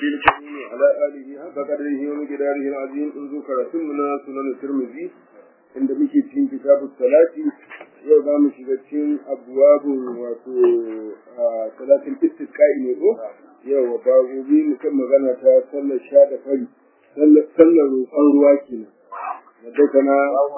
النبي الكريم وعلى آله حق قدره ومقداره العظيم انظر كرسمنا سنن الترمذي عند مشي في كتاب الصلاة yau za mu shiga cikin abuwabin wato salatin istisqa'i ne ko yau babu bi mu kan magana ta sallar sha da fari sallar roƙon ruwa kenan wadda kana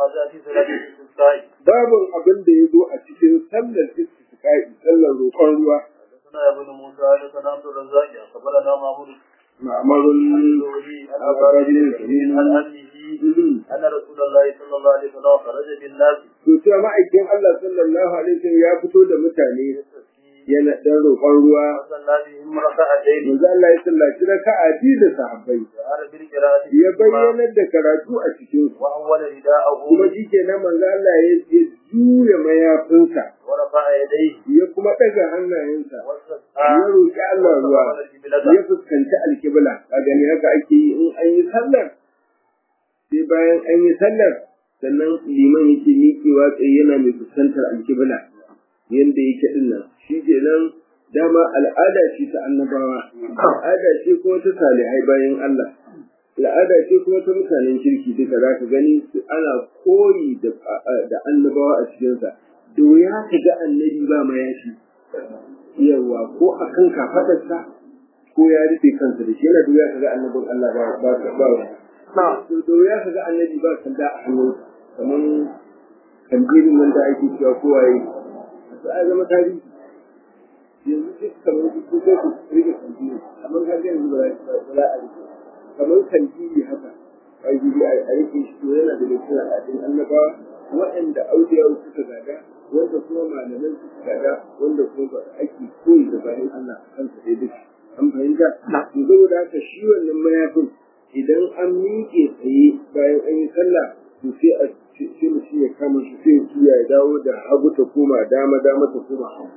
babin abin da ya zo a cikin sallar istisqa'i sallar roƙon ruwa حدثنا ابن موسى حدثنا عبد الرزاق اخبرنا محمود معمر عن أبي الكريم عن أبيه أن رسول الله صلى الله عليه وسلم خرج بالناس to cewa ma'aikin Allah sallallahu alaihi wasallam ya fito da mutane yana dan roƙon ruwa وصلى بهم ركعتين manzo Allah ya sallaci raka'a biyu da sahabbai وأمر بالقراءة ya bayyanar da karatu a cikin su وأول رداءه kuma shikenan manzo Allah ya ya juya mayafinsa ورفع يديه ya kuma daga hannayensa ya واستسقى roƙi Allah ruwa واستقبل القبلة ya fuskanci alkibla a gani haka ake yi in an yi sallar sai bayan an yi sallar sannan liman yake miƙewa tsaye yana mai fuskantar alkibla yanda yake din nan shi kenan dama al'ada ce ta annabawa al'ada ce kuma ta salihai bayan Allah al'ada ce kuma ta mutanen kirki duka za ka gani su- ana koyi da da annabawa a cikinsa da wuya ka ga annabi ba mayafi yawa ko a kan kafadarsa ko ya rufe kansa da shi yana da wuya ka ga annabin Allah ba ba ba ba to da wuya ka ga annabi ba sanda a hannun kamar kantirin nan da ake cewa kowaye to ai zama tarihi yanzu duk kamar duk ko ko rike kantiri amma ka ga yanzu ba za ba za a rike kamar kantiri haka ai gidi a rike shi to yana da cikin al'adun annabawa waɗanda auliya suka gada wanda kuma malaman suka gada wanda kuma ba ake koyi da bayan Allah a kansa dai duk an fahimta to saboda haka shi wannan mayafin idan an miƙe tsaye bayan an yi sallah to sai a sai mutum ya kama shi sai ya juya ya dawo da hagu ta koma dama dama ta koma hagu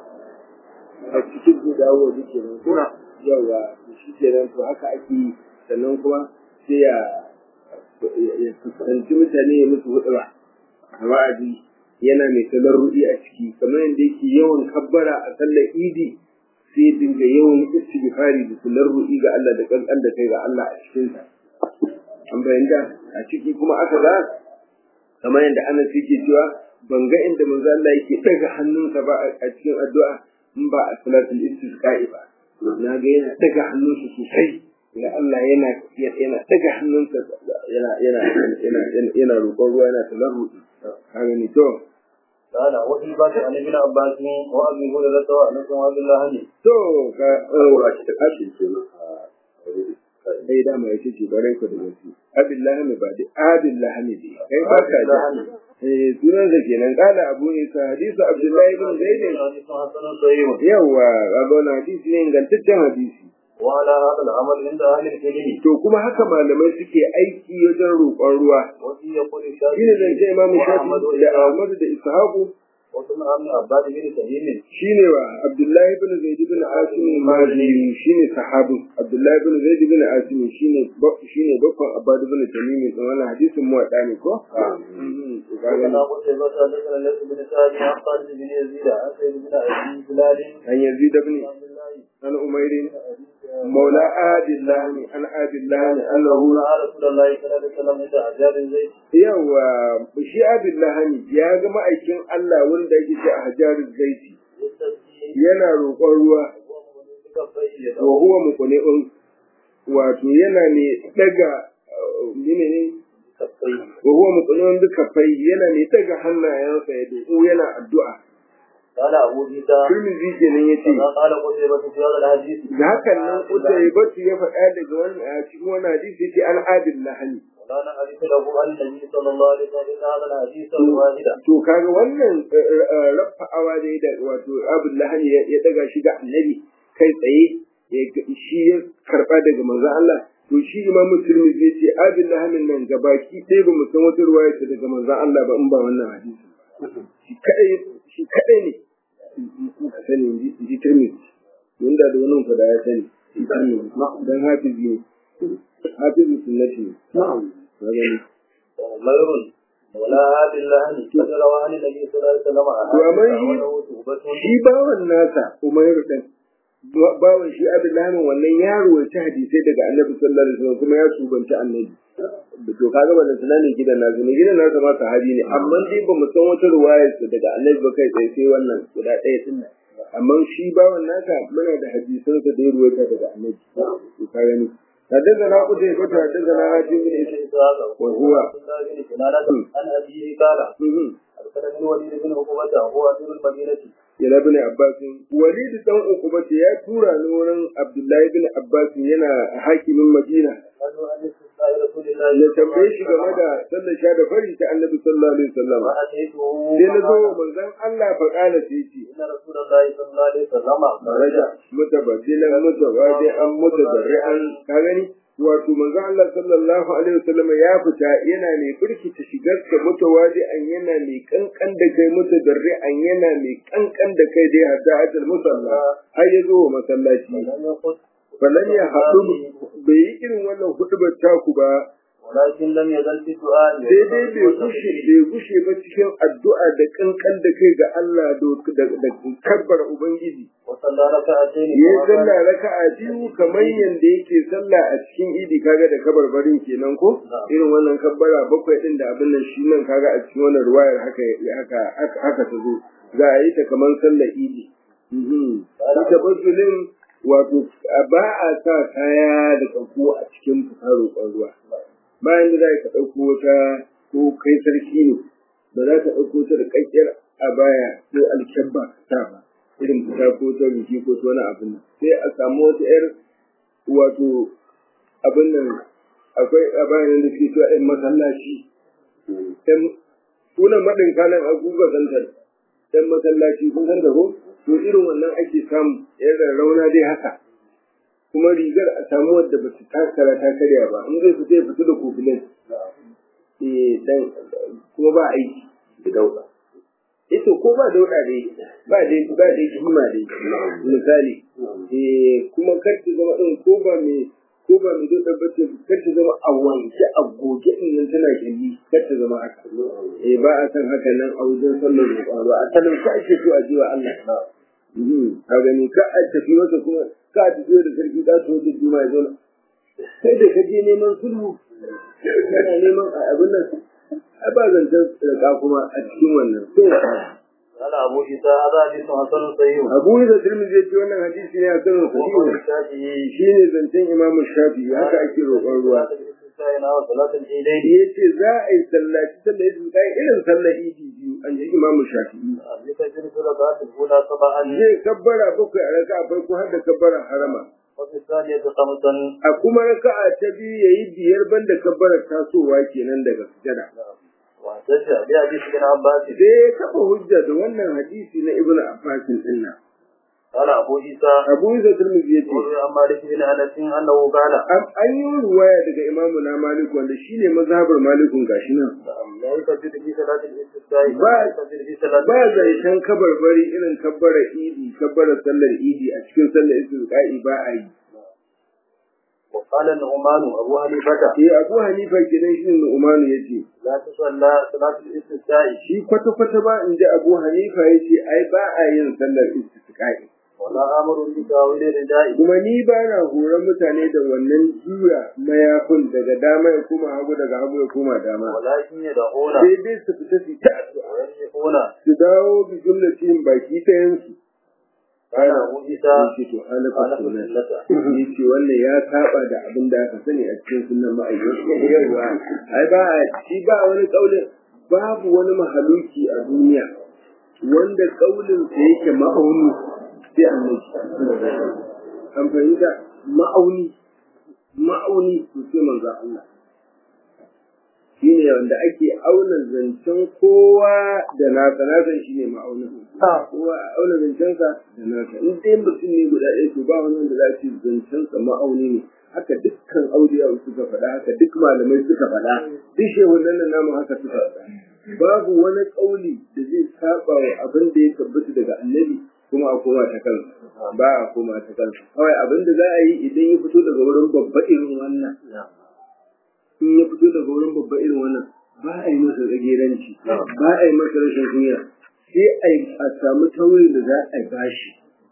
a cikin zai dawo da kenan ko yawa to shi kenan to haka ake yi sannan kuma sai ya ya fuskanci mutane ya musu hudura a wa'adi yana mai talarruɗi a ciki kamar yadda yake yawan kabbara a sallar idi sai ya dinga yawan istighfari da talarruɗi ga Allah da kankan da kai ga Allah a cikinsa an bayyana a ciki kuma aka ga kamar yadda Anas yake cewa ban ga inda manzo Allah yake daga hannunsa ba a cikin addu'a in ba a salatul istisqa'i ba na ga yana daga hannunsa sosai ga Allah yana yana daga hannunsa yana yana yana yana roƙon ruwa yana talarruɗi ka gani to قال وفي بات عن ابن عباس وابي هريره وانس وعبد الله to ka ta kashi sai dama ya ce bare ku da gaske abillahi ne ba da abillahi ne dai kai ba ka da eh sunan sa kenan kala abu isa hadisu abdullahi bin zaid حديث حسن صحيح yawa ga wannan hadisi ne ingantaccen hadisi وعلى هذا العمل عند اهل العلم to kuma haka malamai suke aiki wajen roƙon ruwa وفي يقول shine zance imamu وأحمد shafi da ahmadu da ishaqu وسمع ابن عباس بن تميم shine wa abdullahi bin zaid bin asim al-mazini shine sahabin abdullahi bin zaid bin asim shine ba- shine bakon abad bin tamim din wannan hadisin mu wada ne ko Mhm, to ka gani. وكان قتيبة حدثنا ليس بن سعد عن خالد بن يزيد عن سيد بن ابي بلال an yazid ibn عبد الله an umayr maula adillah an adillah annahu رأى رسول الله صلى الله عليه وسلم عند أحجار الزيت yawa shi adillah ya ga ma'aikin Allah wanda yake ce a hajarul zaiti يستسقي yana roƙon ruwa بكفيه wa huwa muqni'un wato yana ne daga uh, menene كفيه wa huwa muqni'un bi kafai yana ne daga hannayensa ya doko yana addu'a قال أبو عيسى Tirmidhi kenan yace كما قال قتيبة في هذا الحديث da hakan nan Utaybatu ya faɗa daga wannan a cikin wannan hadisi yace an adil lahani ولا نعرف له عن النبي صلى الله عليه وسلم إلا هذا الحديث الواحد to kaga wannan rafa'awa da ya da wato abul lahani ya ya daga shi ga annabi kai tsaye ya ga- shi ya karba daga manzon Allah to shi imamu Tirmidhi yace abul lahanin nan gabaki ɗaya ba mu san wata ruwaya ta daga manzon Allah ba in ba wannan hadisi shi kadai shi kadai ne muka sani in ji- in ji Tirmidhi mun da da wannan fada ya sani shi Tirmidhi dan hafizi ne hafizu sunnati ne na gani غير ولا هذه الله قد روى عن النبي صلى الله عليه وسلم ومن- وله توبة shi bawan nasa Umairu ɗin bawan shi Abdullahi wannan ya ruwaita hadisai daga Annabi sallallahu alaihi wasallam kuma ya subanta Annabi to kaga ba da tunanin gidan nasu ne gidan nasu ma sahabi ne amma dai ba mu san wata ruwayar daga Annabi ba kai tsaye sai wannan guda ɗaya din nan amma shi bawan naka muna da hadisan sa da ya ruwaita daga Annabi to ka gani حدثنا قتيبة حدثنا هاشم بن إسحاق وهو عن أبيه قال أرسلني الوليد بن عقبة وهو أمير المدينة ila bin Abbas Walid dan Uqba ya tura ni wurin Abdullahi bin Abbas yana hakimin Madina قالوا أن استسقاء رسول الله ya tambaye shi game da sallar sha da fari ta Annabi sallallahu alaihi wasallam فأتيته sai na zo wa manzon Allah fa kana sai ce إن رسول الله صلى الله عليه وسلم raja mutabaddilan mutawadi'an mutadarri'an ka gani wato manzon Allah sallallahu alaihi wasallam ya fita yana mai birkita shigar ka mutawadi'an yana mai kankan da kai mutadarri'an yana mai kankan da kai dai hadda ajal musalla har ya zo wa masallaci ولم يقص falan ya haɗu bai yi irin wannan hudubar taku ba ولكن لم يزل في الدعاء sai dai bai gushe bai gushe ba cikin addu'a da kankan da kai ga Allah da da kabbar ubangiji وصلى ركعتين ya sallah raka'a biyu kamar yanda yake sallah a cikin idi kaga da kabarbarin kenan ko irin wannan kabbara bakwai din da abin nan shi nan kaga a cikin wannan ruwayar haka haka haka ta zo za a yi ta kamar sallar idi mhm ita basulin wato ba a sa kaya da kanko a cikin fitar roƙon ruwa bayan da za ka ɗauko wata ko kai sarki ne ba za ka ɗauko ta da ƙaƙƙiyar a baya ko alkyabba ka sa ba irin fita ko ta biki ko ta wani abin nan sai a samu wata ƴar wato abin nan akwai a bayan da suke cewa ƴan masallaci ƴan sunan maɗin kalan aguga zantar ƴan masallaci kun san da ko to irin wannan ake samu ƴan rauna dai haka kuma rigar a samu wadda ba su takara ta karya ba in zai fita ya fita da kofilin eh dan kuma ba aiki da dauka ito ko ba dauda dai ba dai ba dai kima dai misali eh kuma kar ta zama din ko ba me ko ba me dauda ba ce kar ta zama a wanke a goge din nan tana gindi kar ta zama haka eh ba a san haka nan a wajen sallar roƙon ba a talauci ake so a jiwa Allah a gani ka a tafi masa kuma ka a tafi da sarki ka so da juma ya zo kai da ka je neman sulhu kana neman a abin nan a ba zancen tsirka kuma a cikin wannan to قال أبو عيسى هذا حديث حسن صحيح abu da tirmidhi ya ce wannan hadisi ne a sanin وقول sahihu الشافعي shine zancen imam shafi'i haka ake roƙon ruwa وصلاة العيدين ya ce za a yi sallaci sallar idi kai irin sallar idi biyu an ji imam shafi'i يكبر في الركعة الأولى سبعا zai kabbara bakwai a raka'a farko har da kabbara harama وفي الثانية خمسا a kuma raka'a ta biyu yayi biyar banda kabbarar tasowa kenan daga sujada واحتج بحديث ابن عباس sai ya kafa hujja da wannan hadisi na ibnu abbas din nan قال أبو عيسى abu isa tirmidhi yace وروي عن مالك بن أنس أنه قال an an yi ruwaya daga imamu na malik wanda shine mazhabar malikun gashi nan لا يكبر في صلاة الاستسقاء با- ولا يكبر في صلاة ba zancen kabarbari irin kabbara idi kabbara sallar idi a cikin sallar istisqa'i ba a yi وقال النعمان أبو حنيفة eh abu hanifa kenan shi ne umanu yace لا تصلى صلاة الاستسقاء shi kwata kwata ba in ji abu hanifa yace ai ba a yin sallar istisqa'i ولا أمر بتاويل الرداء kuma ni ba na horon mutane da wannan juya mayafin daga dama ya koma hagu daga hagu ya koma dama ولكن يدعون sai dai su fita su ta addu'a ويمسكون su dawo bi jumlatin baki ta yansu قال أبو عيسى yace to halaka خالف sunan السنة yace wannan ya saba da abin da aka sani a cikin sunan ma'aikata yawa ai ba a shi ba wani kaulin babu wani mahaluki a duniya wanda kaulin sa yake ma'auni sai annabi an fahimta ma'auni ma'auni to sai manzo Allah shine wanda ake auna zancen kowa da nasa nasa shine ma'aunin kowa a auna zancensa da nasa in dai mutum ne guda ɗaya to ba wani wanda za a ce zancensa ma'auni ne haka dukkan auliya suka faɗa haka duk malamai suka faɗa duk shehunan nan namu haka suka faɗa babu wani ƙauli da zai saba wa abin da ya tabbata daga annabi kuma a koma ta kansa ba a koma ta kansa kawai abin da za a yi idan ya fito daga wurin babba irin wannan in ya fito daga wurin babba irin wannan ba a yi masa tsageranci ba a yi masa rashin kunya sai a yi a samu taurin da za a bashi a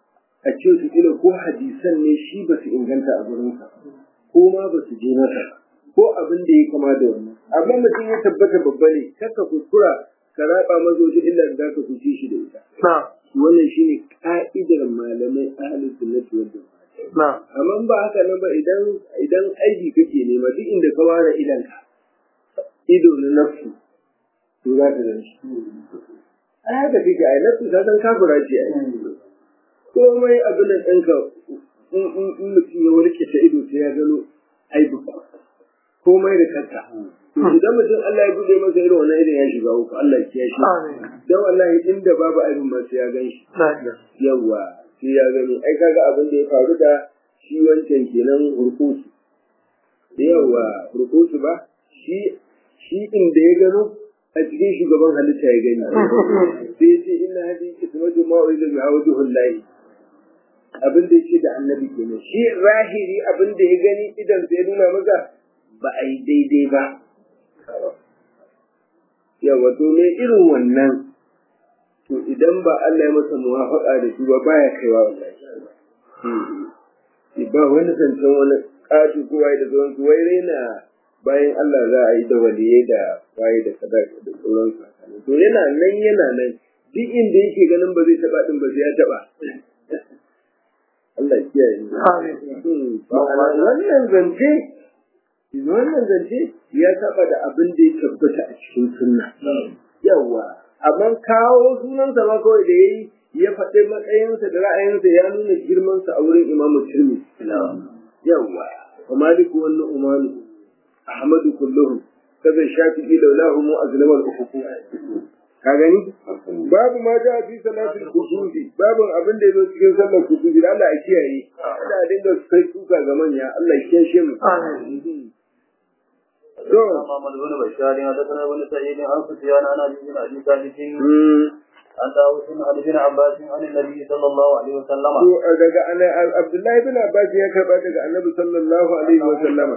a ce su kila ko hadisan ne shi ba su inganta a gurinsa ko ma ba su je masa ko abin da ya kama da wannan amma mutum ya tabbata babba ne kaka kuskura ka raba mazoji illa da ka kuce shi da ita wannan shine ka'idar malamai ahlus sunnati wal jama'a amma ba haka nan ba idan idan aiki kake nema duk inda ka ware idanka ido na nafsu to za ka gan shi a haka kake ai nafsu ta san kafira ce ai komai abin da ɗinka in mutum ya warke ta ido sai ya gano aibu komai da kanka to idan mutum Allah ya bude masa irin wannan irin ya shiga uku Allah ya kiyaye shi dan wallahi inda babu aibin ma sai ya gan shi yawa sai ya gani ai kaga abin da ya faru da shi wancan kenan hurkusu yawa hurkusu ba shi shi inda ya gano a cikin shugaban halitta ya gani sai ya ce inna hadi ismatu ma'u'idu bi hawjuhul lahi abin da yake da annabi kenan shi zahiri abin da ya gani idan sai nuna maka ba a yi daidai ba yawa to me irin wannan to idan ba Allah ya masa muwafaka da shi ba baya kaiwa wallahi ba wani zancen wani ƙato ko waye da zuwan su wai raina bayan Allah za a yi da waliyai da waye da sadaka da sauran su to yana nan yana nan duk inda yake ganin ba zai taba din ba sai ya taba Allah ya kiyaye wannan zance wannan zance ya saba da abin da ya tabbata a cikin sunna yawa amma kawo sunansa ma kawai da yayi ya faɗi matsayinsa da ra'ayinsa ya nuna girmansa a wurin imamu tirmi yawa wa maliku wannan umaru ahmadu kulluhum kaza shafi'i laulahu mu azlama al-ufuq ka gani babu ma da fi salatul kusufi babu abin da yazo cikin sallar kusufi da Allah ya kiyaye Allah dinga sai kuka ga manya Allah ya kiyaye mu amin to Muhammad bin Bashar ya da kana wani sayyidi an sufyan ana bin abi talib an dawo sun Ali bin Abbas an Nabi sallallahu alaihi wasallam to daga Abdullahi bin Abbas ya karba daga Annabi sallallahu alaihi wasallam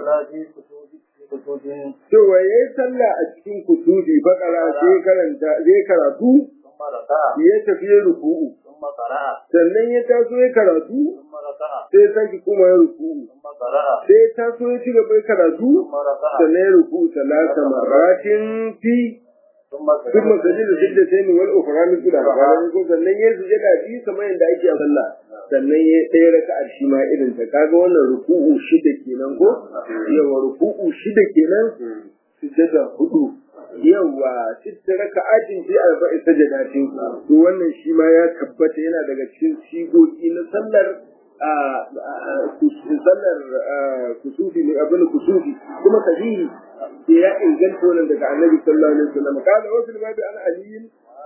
cewa ya yi sallah a cikin kutubi bakara sai karanta zai karatu ya tafi ya ruku'u sannan ya taso ya karatu sai sake kuma ya ruku'u sai ya taso ya ci gaba ya karatu sannan ya ruku'u talata maratin fi ثم سجد سجدتين والاخرى مثل هذا ko sannan ya sujada bi kamar yadda ake a sallah sannan ya ɗaya raka'a shi ma irin ta kaga wannan ruku'u shida kenan ko yawa ruku'u shida kenan sujada hudu yawa sitta raka'atin fi arba'i sajadatin to wannan shi ma ya tabbata yana daga cikin sigogi na sallar sallar kusufi ne abin kusufi kuma sahihi da ya inganta wannan daga annabi sallallahu alaihi wasallam kana wasu babu an aliyin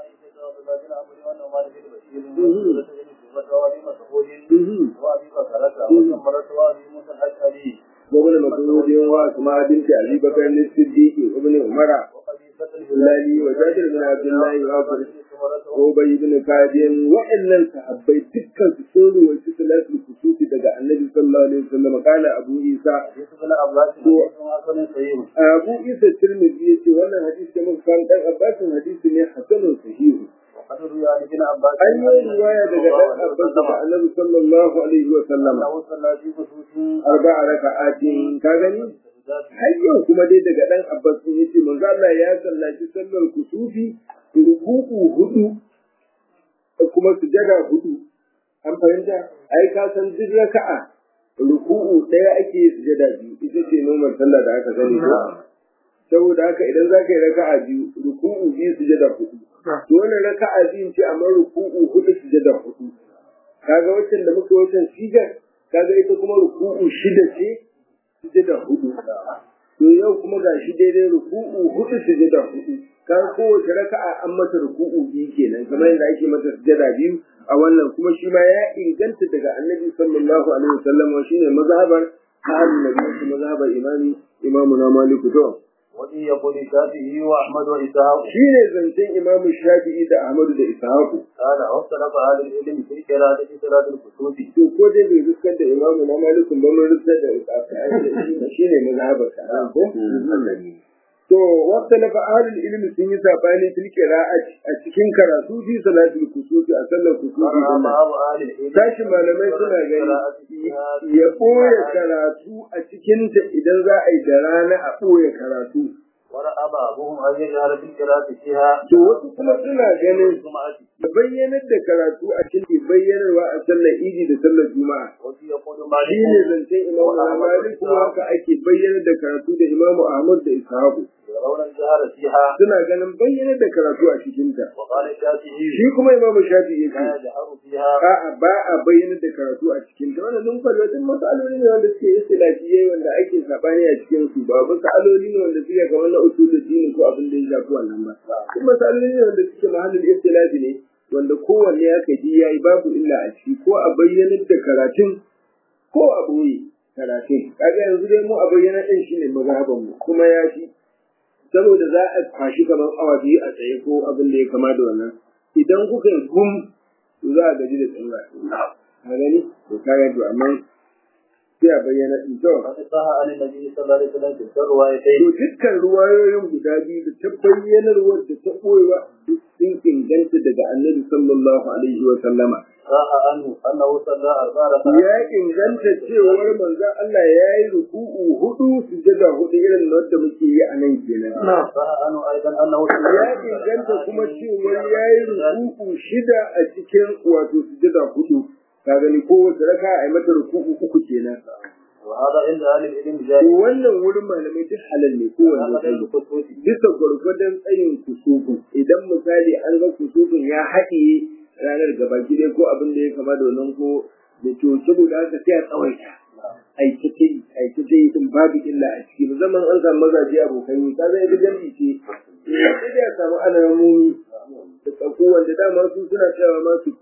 وابن مسعود واسماء بنت ابي بكر الصديق وابن عمر الهلالي وجابر بن عبد الله وابن وابي بن كعب وان صحابي دكان سوري وصلاه الكسوف daga annabi sallallahu alaihi wasallam kana abu isa abu isa tirmidhi yace wannan hadisi da muka kan dan abbas hadisi ne hasanun sahih an yi riwaya daga dan abbas da annabi sallallahu alaihi wasallam arba'a raka'atin ka gani har yau kuma dai daga dan abbas sun yace manzo Allah ya sallaci sallar kusufi ruku'u hudu kuma sujada hudu an fahimta ai ka san duk raka'a ruku'u ɗaya ake sujada biyu ita ce nomar sallah da aka sani ko saboda haka idan za ka yi raka'a biyu ruku'u biyu sujada hudu to wannan raka'a biyu ce amma ruku'u hudu sujada hudu kaga waccan da muka waccan sigar kaga ita kuma ruku'u shida ce sujada hudu to yau kuma ga shi daidai ruku'u hudu sujada hudu kan kowace raka'a an mata ruku'u biyu kenan kamar yadda ake mata sujada biyu a wannan kuma shi ma ya inganta daga annabi sallallahu alaihi wasallam wa shine mazhabar ahlul nabi shi mazhabar imami imamu na maliku to wani ya kuli shafi'i wa ahmad wa ishaq shine zancen imamu shafi'i da ahmadu da ishaq kana hausa na fa'alul ilmi fi qira'ati salatul kusufi to ko dai bai riskar da imamu na maliku ba mun riskar da ishaq shine mazhabar sa ko to to waqta la ahlul ilmi sun yi sabani fil qira'ati a cikin karatu fi salatul kusufi a sallar kusufi ورأى din بعض أهل العلم tashi malamai suna gani ya ɓoye karatu a cikinta idan za a yi da rana a ɓoye karatu ورأى بعضهم أن يجهر بالقراءة فيها to wasu kuma suna ganin الجمعة da bayyanar da karatu a cikin bayyanarwa a sallar idi da sallar juma'a وفي يقول shi ne مالك zancen imamu malik kuma haka ake bayyanar da karatu da imamu ahmad da ishaku يرون الجهر فيها suna ganin bayyanar da karatu a cikinta وقال الشافعي shi kuma imamu shafi ya لا ce يجهر فيها a'a ba a bayyanar da karatu a cikinta wannan dun falwatin masaloli ne wanda suke istilafiyai wanda ake sabani a cikin su ba masaloli ne wanda suke kamar na usulul dini ko abin da ya shafi wannan ba kuma masaloli ne wanda suke mahallin istilafi ne wanda kowanne aka ji yayi babu illa a ciki ko a bayyanar da karatun ko a boye karatun kaga yanzu dai mu a bayyana din shine mazhaban mu kuma ya fi saboda za a kwashi kamar awa biyu a tsaye ko abin da ya kama da wannan idan kuka yi gum to za a gaji da tsalla a gani to kaga to amma sai a bayyana din to وقد صح عن النبي صلى الله عليه وسلم في الروايتين to dukkan ruwayoyin guda biyu da ta bayyanarwar da ta koyewa duk sun inganta daga annabi sallallahu alaihi wa sallama صح عنه أنه صلى أربع ركعات ya inganta cewar manzon Allah ya yi ruku'u hudu sujada hudu irin wanda muke yi a nan kenan صح عنه أيضا أنه صلى ya inganta kuma cewar ya yi ruku'u shida a cikin wato sujada hudu ka gani kowace raka a yi mata ruku'u uku kenan وهذا عند أهل العلم to جائز wannan wurin malamai duk halal ne kowanne هذا tsayi عند الخصوص bisa gwargwadon tsayin kusufin idan misali an ga kusufin ya haɗiye ranar gaba gida ko abin da ya kama da wannan ko da to saboda haka sai a tsawaita aikace aikace din babu illa a ciki musamman an samu mazaje abokan yi ka zai da jami'i ce sai dai a samu alamomi da tsako wanda dama su suna cewa ma su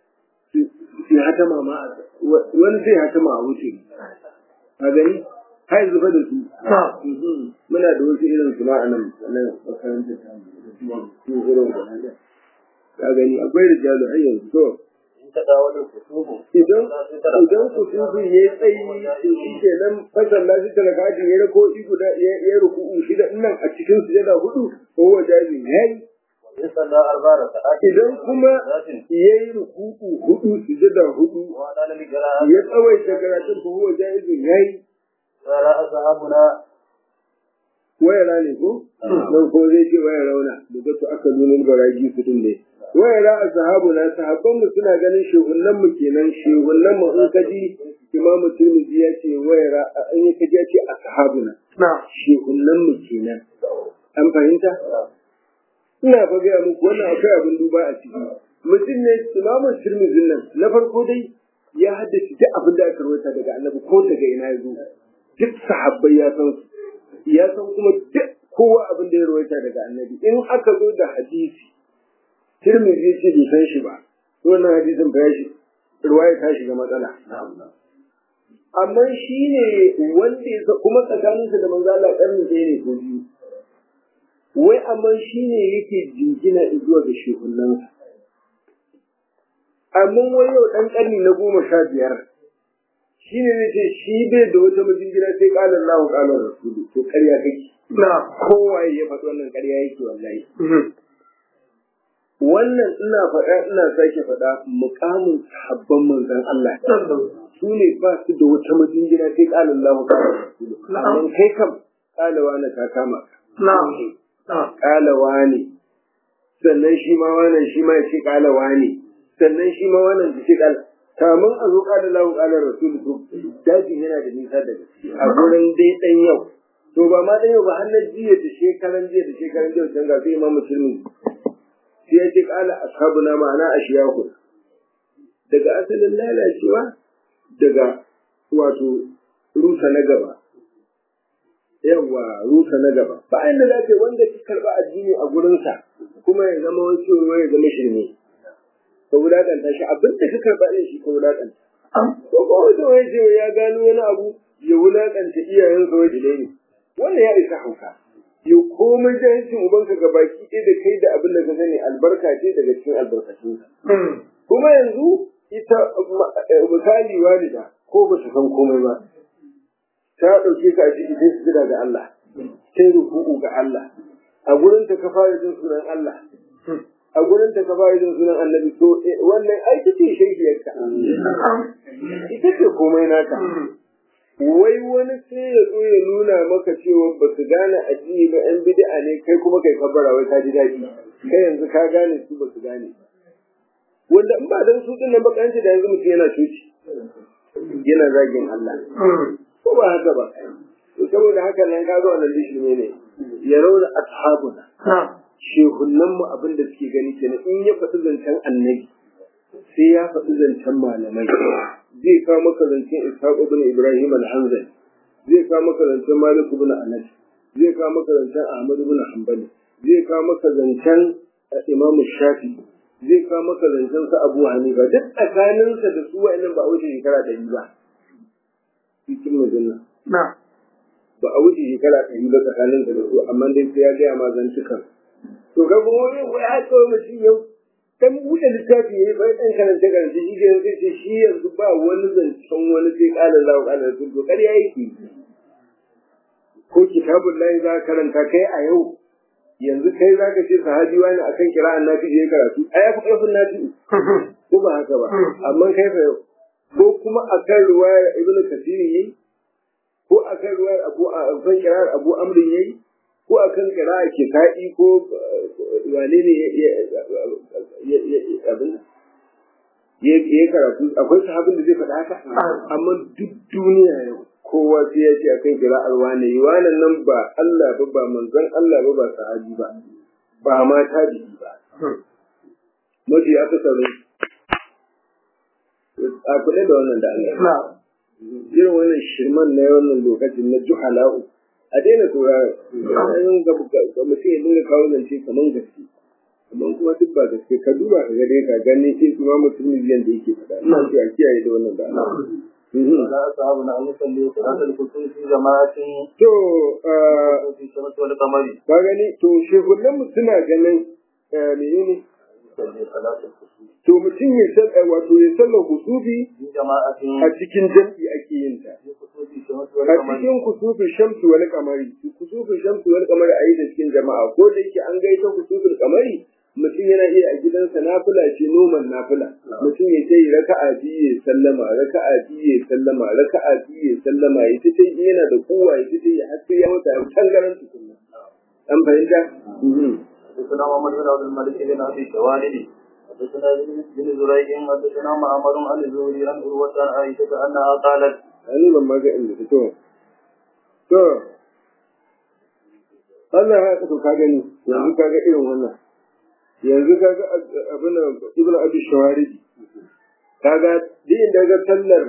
su hatama ma wani zai hatama a wuce a gani har yanzu fa da su Mhm. muna da wasu irin su ma a nan nan makarantar ta su irin wannan ka gani akwai rijalu har yanzu to إن تداول الخصوم idan idan ku tubu ya yi tsayi to shi ke nan fasalla shi talakaji ya rako guda ya ya ruku'u shida nan a cikin sujada hudu ko wajabi yayi وإن صلى أربع ركعات idan kuma ya yi ruku'u hudu sujada hudu وأنا للقراءة ya tsawaita karatun ko wajabi yayi قال أصحابنا wayara ne ko don ko zai ce wayar rauna da zato aka nunin baraji su din ne wayara a sahabu na sahabban mu suna ganin shehunnan mu kenan shehunnan mu in kaji imamu tirmidhi ya ce wayara an yi kaji ya ce a sahabu na shehunnan mu kenan an fahimta ina fa gaya muku wannan akwai abin duba a ciki mutum ne imamu tirmidhi nan na farko dai ya haddace duk abin da aka rawaita daga annabi ko daga ina ya zo duk sahabbai ya san su ya san kuma duk kowa abin da ya rawaita daga annabi in aka zo da hadisi tirmidhi ce bai san shi ba to wannan hadisin ba ya shi ruwaya ta shiga matsala amma shi ne wanda ya sa- kuma tsakaninsa da manzo Allah ƙarni ɗaya ne ko biyu wai amma shi ne yake jingina zuwa ga shehunansa amma wai yau ɗan ƙarni na goma sha biyar shi ne zai ce shi bai da wata majingina sai ƙalar lahu ƙalar rasulu to ƙarya kake kowaye ya faɗi wannan ƙarya yake wallahi wannan ina faɗa ina sake faɗa muƙamin sahabban manzon Allah su ne ba su da wata majingina sai ƙalar lahu ƙalar rasulu amma kai kam ƙalawa na ta kama ka ƙalawa ne sannan shi ma wannan shi ma ya ce ƙalawa ne sannan shi ma wannan ya ce ƙala kamun a zo ƙala lahu ƙala rasulu to dajin yana da nisa da gaske a gurin dai ɗan yau to ba ma ɗan yau ba har na jiya da shekaran jiya da shekaran jiya can ga su imamu tirmi sai ya ce ƙala ashabuna ma'ana ashiyahu daga asalin lalacewa daga wato rusa na gaba yawa rusa na gaba ba inda za ce wanda ki karɓa addini a gurinsa kuma ya zama wasu ruwa ya zama shirme ka wulaƙanta shi abin da ka karɓa ɗin shi ka wulaƙanta ko ko wanda wani ce ya gano wani abu ya wulaƙanta iyayensa wani ne wannan ya isa hauka yau komai jahilcin ubanka ga baki ɗaya da kai da abin da ka sani albarka ce daga cikin albarkatunsa kuma yanzu ita misali walida ko ba su san komai ba ta ɗauke ka a ciki sai su jira ga Allah kai ruku'u ga Allah a gurin ta ka fara jin sunan Allah a gurin ta ka fara jin sunan annabi to wannan ai ta ce shaidiyarka ita ce komai naka wai wani sai ya zo ya nuna maka cewa ba su gane addini ba yan bid'a ne kai kuma kai kabbara wai ka ji daɗi kai yanzu ka gane su ba su gane wanda in ba dan su din nan bakanci da yanzu mutum yana cuci yana zagin Allah ko ba haka ba saboda haka nan ka ga wannan lishime ne ya rauna ashabuna shehunan mu abin da suke gani kenan in ya faɗi zancen annabi sai ya faɗi zancen malamai zai kawo maka zancen ishaq ibn ibrahim al-hanzali zai kawo maka zancen malik ibn anas zai kawo maka zancen ahmad ibn hanbali zai kawo maka zancen imam shafi zai kawo maka zancen sa abu hanifa duk tsakaninsa da su wa'annan ba a wuce shekara ɗari ba cikin majanna ba a wuce shekara ɗari ba tsakaninsa da su amma dai sai ya gaya ma zantukan to ga kuma wani ya kawai mutum yau dan buɗe littafi yayi bai dan karanta karanta shi ke yanzu ce shi yanzu ba wani zancen wani sai ƙala Allah ƙala Rasul to ƙarya yake ko kitabun lahi za ka karanta kai a yau yanzu kai za ka ce sahabi wani akan kira'an nafi je karatu a ya fi ƙarfin nafi ko ba haka ba amma kai fa yau ko kuma akan ruwayar ibnu kasiri yayi ko akan ruwayar abu akan kira'ar abu amrin yayi ko akan kira'a kisa'i ko wane ne abin ya karatu akwai sahabin da zai faɗa haka amma duk duniya yau kowa sai ya ce akan kira'ar wane yi wannan nan ba Allah ba ba manzon Allah ba ba sahabi ba ba ma tabi'i ba mafi aka sauri a kula da wannan da Allah irin wannan shirman na wannan lokacin na juhala'u a daina sauraron ga mutum ya dinga kawo zance kaman gaske amma kuma duk ba gaske ka duba ka ga dai ka gani sai kuma mutum miliyan da yake faɗa ina so a kiyaye da wannan da لا أصحابنا أن يصلي صلاة الكسوف في جماعة to في الشمس والقمر ka gani to shehunan mu suna ganin menene يصلي صلاة الكسوف to mutum ya san wato ya sallar kusufi في جماعة a cikin jam'i ake yin ta في كسوف الشمس a والقمر cikin kusufin shamsu wani kamari kusufin shamsu wani kamari a yi da cikin jama'a ko da yake an gaita kusufin kamari mutum yana iya a gidansa nafila ce noman nafila mutum ya ce raka'a biyu ya sallama raka'a biyu ya sallama raka'a biyu ya sallama ya ce sai yana da kowa ya ce ya har sai ya wata tangaran tukunna an fahimta حدثنا محمد بن عبد الملك بن ابي شوالد حدثنا بن زريع حدثنا معمر عن الزهري عن عروة عن عائشة انها قالت ani ban ma ga inda ta to to Allah ya ka to ka gani yanzu ka ga irin wannan yanzu ka ga abin ibnu abi shawaridi kaga duk inda ga sallar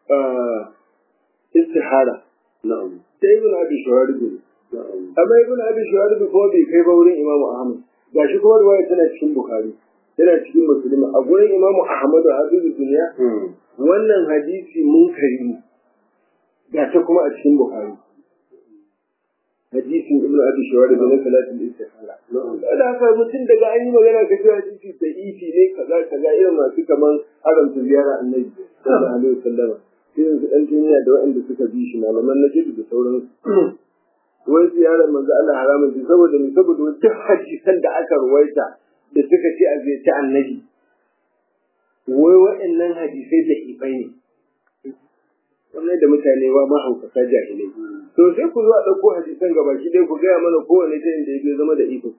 istihara نعم sai ibnu abi shawaridi نعم amma ibnu abi shawaridi ko bai kai ba wurin imamu ahmad gashi kuma riwaya tana cikin bukhari tana cikin muslim a gurin imamu ahmad a hadisu duniya wannan hadisi munkari ne ga ta kuma a cikin bukhari hadisin ibnu abi shawari da na salatul istihara da haka mutum daga an yi magana ka ce hadisi da ifi ne kaza kaza irin masu kaman haramta ziyara annabi sallallahu alaihi wasallam irin su dan duniya da waɗanda suka bi shi malaman na da sauransu wai ziyarar manzo Allah haramun ce saboda ne saboda duk hadisan da aka ruwaita da suka ce a ziyarci annabi wai waɗannan hadisai da ifai ne kamar da mutane ba mahaukata jahilai to sai ku zo a ɗauko hadisan gaba ki dai ku gaya mana kowane ta inda ya zama da ifin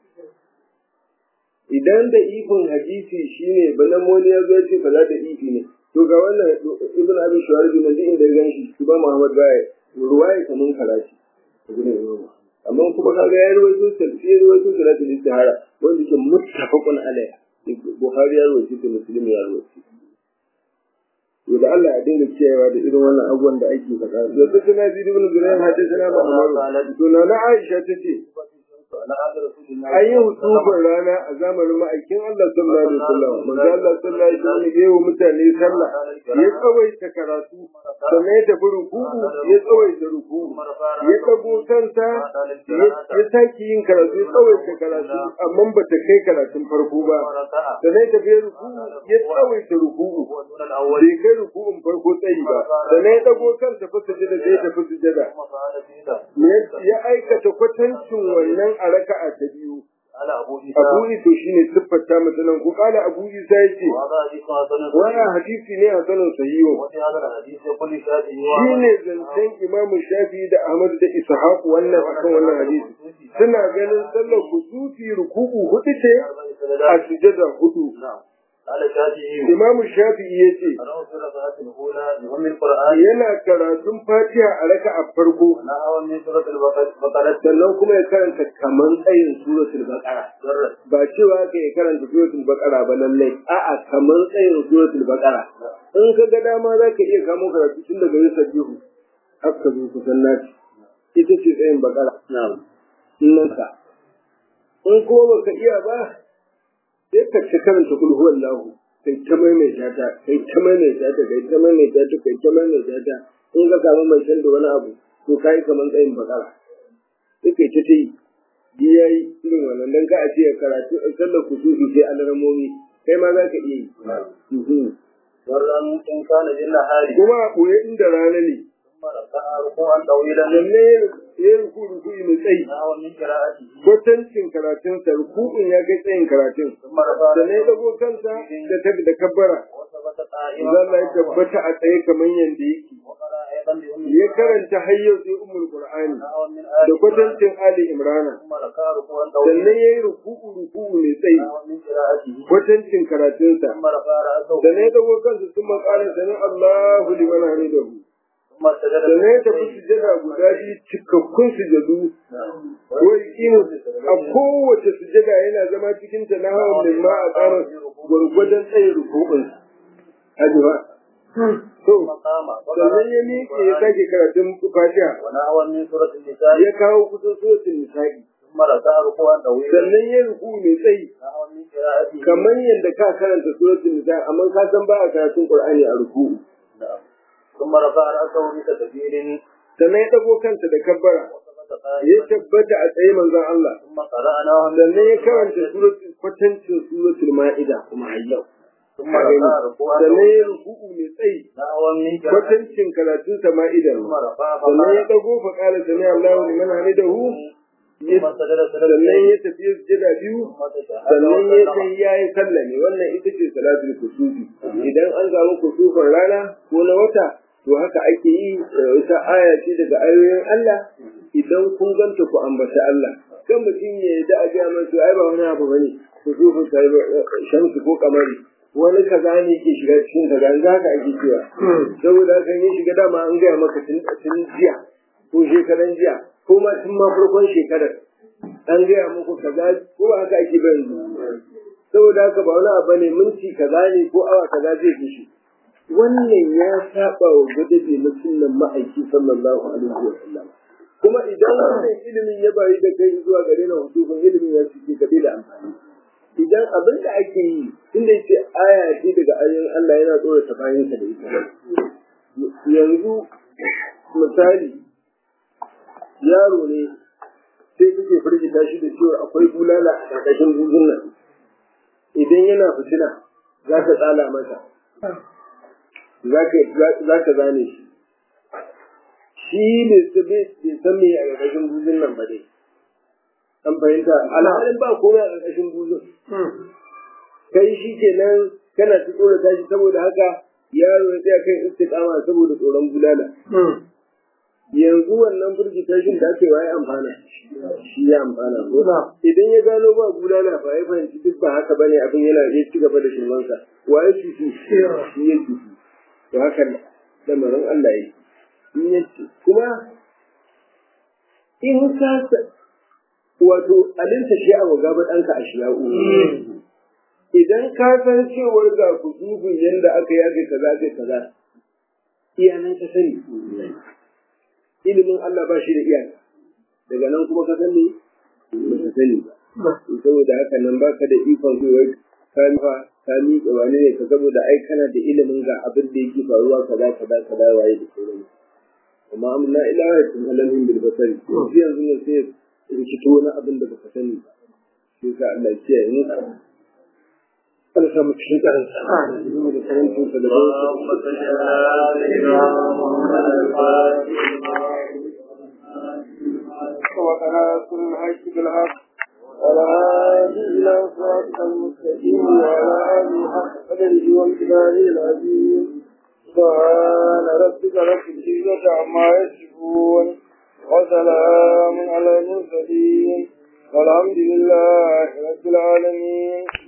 idan da ifin hadisi shine banan wani ya zo ya ce kaza da ifi ne to ga wannan ibn abi shuwarid na duk inda ya ganshi shi ba muhammad baya ruwaya kaman karashi amma kuma kaga ya ruwaito tafsir ya ruwaito salatul istihara wanda ke muttafaqun alaiha bukhari ya ruwaito ta muslim ya ruwaito to da Allah ya dinga kiyayewa da irin wannan abubuwan da ake faɗa yanzu tana ji ibn Zurayn hadisana Muhammad to na Aisha tace على عهد رسول الله an yi hutubin rana a zamanin ma'aikin Allah sallallahu alaihi wasallam manzo Allah sallallahu alaihi wasallam ya yi wa mutane sallah ya tsawaita karatu sannan ya tafi ruku'u ya tsawaita ruku'u ya tsago kansa ya sake yin karatu ya tsawaita karatu amma ba ta kai karatun farko ba sannan ya tafi ruku'u ya tsawaita ruku'u الركن الأول bai kai ruku'un farko tsayi ba da na ya dago kansa fa sujada sai ya tafi sujada ثم فعل فيه Me- ya aikata kwatancin wannan a raka'a ta biyu على أبو عيسى abu ito shine siffata mata nan ku kala abu isa yace وهذا حديث حسن wannan hadisi ne a sanin sahiho وفي هذا الحديث يقول الشافعي shine zancen imamu shafi da ahmad da ishaq wannan akan wannan hadisi suna ganin sallar kusufi ruku'u hudu ce a sujada hudu نعم قال الشافعي imamu shafi'i yace أنا في الركعة الأولى بأم القرآن yana karatun fatiha a raka'a farko نحو من سورة البقرة sannan kuma ya karanta kaman tsayin suratul baqara جرت ba cewa ka ya karanta suratul baqara ba lallai a'a kaman tsayin suratul baqara in ka ga dama za ka iya kamo karatu tun daga yin sabbihu har ka zo kusan naci ita ce tsayin baqara نعم nan ka in kuma baka iya ba sai ka ci karanta kul huwallahu kai ta maimaita ta kai ta maimaita ta kai ta maimaita ta kai ta maimaita ta in ka samu mai shan da wani abu to kai kaman tsayin baqara sai kai ta ta yi ji ya yi irin wannan don ka a ce karatu a sallar kusufi sai alarmomi kai ma za ka iya yi. Mhm. ورا إن كان بالنهار Kuma a ɓoye inda rana ne, ثم ركع ركوعا طويلا sannan ya yi ruku ruku mai tsayi. نحو من قراءته Kwatancin karatunsa rukun ya kai tsayin karatun. ثم رفع Sannan ya dago kansa da ta da kabbara. وثبت قائما Za ya tabbata a tsaye kamar yadda yake. وقرأ أيضا بأم Ya karanta har yau sai umul Qur'ani نحو من آل da kwatancin Ali Imrana. ثم ركع ركوعا Sannan طويلا ya yi ruku ruku mai tsayi. نحو من قراءته Kwatancin karatunsa. ثم رفع رأسه da ne dago kansa sun makara sani Allahu liman hamidahu ثم سجد da ne tafi sujada guda biyu cikakkun sujadu ko yaqimu a kowace sujada yana zama cikin ta na hawan min ma a tsara gwargwadon tsaye rukun haji ba to ثم قام sannan ya miƙe ya sake karatun fatiha ونحو من سورة النساء ya kawo kusan suratul nisa'i ثم ركع ركوعا طويلا sannan ya ruku mai tsayi نحو من قراءته kamar yadda ka karanta suratul nisa'i amma ka san ba a karatun qur'ani a ruku نعم. ثم رفع رأسه بتكبير sannan ya dago kansa da kabbara وثبت ya قائما tabbata a tsaye manzon Allah ثم قرأ نحو من sannan ya karanta suratul kwatancin suratul ma'ida kuma har yau ثم رفع ركوعا sannan طويلا ya ruku'u mai tsayi نحو من قراءته kwatancin karatun sa ma'ida ثم رفع sannan ya فقال dago fa qala sami Allahu liman hamidahu ثم سجد sannan سجدتين ya tafi sujada biyu ثم تشهد sannan ya وسلم sai ya yi sallame wannan ita ce salatul kusufi idan an samu kusufin rana ko na wata to haka ake yi eh, ita aya ce daga ayoyin Allah idan kun ganta ku ambaci Allah kan mutum ya yi da a ga mai to ai ba wani abu bane kusufin sai shamsu ko kamari wani kaza ne ke shiga cikin kaza in haka ake cewa saboda haka ya shiga dama an gaya maka tun tun jiya ko shekaran jiya ko ma tun ma farkon shekarar an gaya muku kaza ko ba haka ake ba yanzu saboda haka ba wani abu ne minti kaza ne ko awa kaza zai fushi wannan ya saba wa gadabe na sunnan ma'aiki sallallahu alaihi wa sallam kuma idan wannan ilimin ya bari da kai zuwa gare na hudufin ilimin ya cike ka da amfani idan abin da ake yi inda yake aya ce daga ayoyin Allah yana tsorata bayansa da ita yanzu misali yaro ne sai kake firgita shi da cewa akwai bulala a ƙarƙashin buzun nan idan yana fitina za ka tsala masa za ka zane shi shi bai san me a ƙarƙashin buzun nan ba dai an fahimta alhalin ba komai a ƙarƙashin buzun kai shi kenan kana ta tsorata shi saboda haka yaro ya tsaya kan istiqama saboda tsoron bulala yanzu wannan firgitashin da ake waye amfana shi ya amfana ko idan ya gano ba bulala fa ya fahimci duk ba haka bane abin yana ya ci gaba da shirmansa waye shi shi shi ya ci to haka lamarin Allah ya in ya ci kuma in ka wato alinta shi a gaba ɗanka a shiya'u idan ka san cewar ga kusufin yadda aka yi aka kaza aka kaza iyanan ka sani ilimin Allah ba shi da iyaka daga nan kuma ka sani ba ka sani ba saboda haka nan baka da ikon zuwa ka nufa ka miƙa wani ne ka saboda ai kana da ilimin ga abin da yake faruwa kaza kaza kaza waye da sauran amma amna ila ayatin alamin bil basari yanzu yanzu ne sai rikito wani abin da baka sani ba sai ka Allah ya kiyaye mu Allah sa mu cikin karansa da karantinsa da اللهم صل على سيدنا محمد الفاتح وقنا كل الحج بالحق ولا هادي إلى صراط المستقيم وعلى آله حق قدره وامتداره العظيم سبحان ربك رب العزة عما يصفون وسلام على المرسلين والحمد لله رب العالمين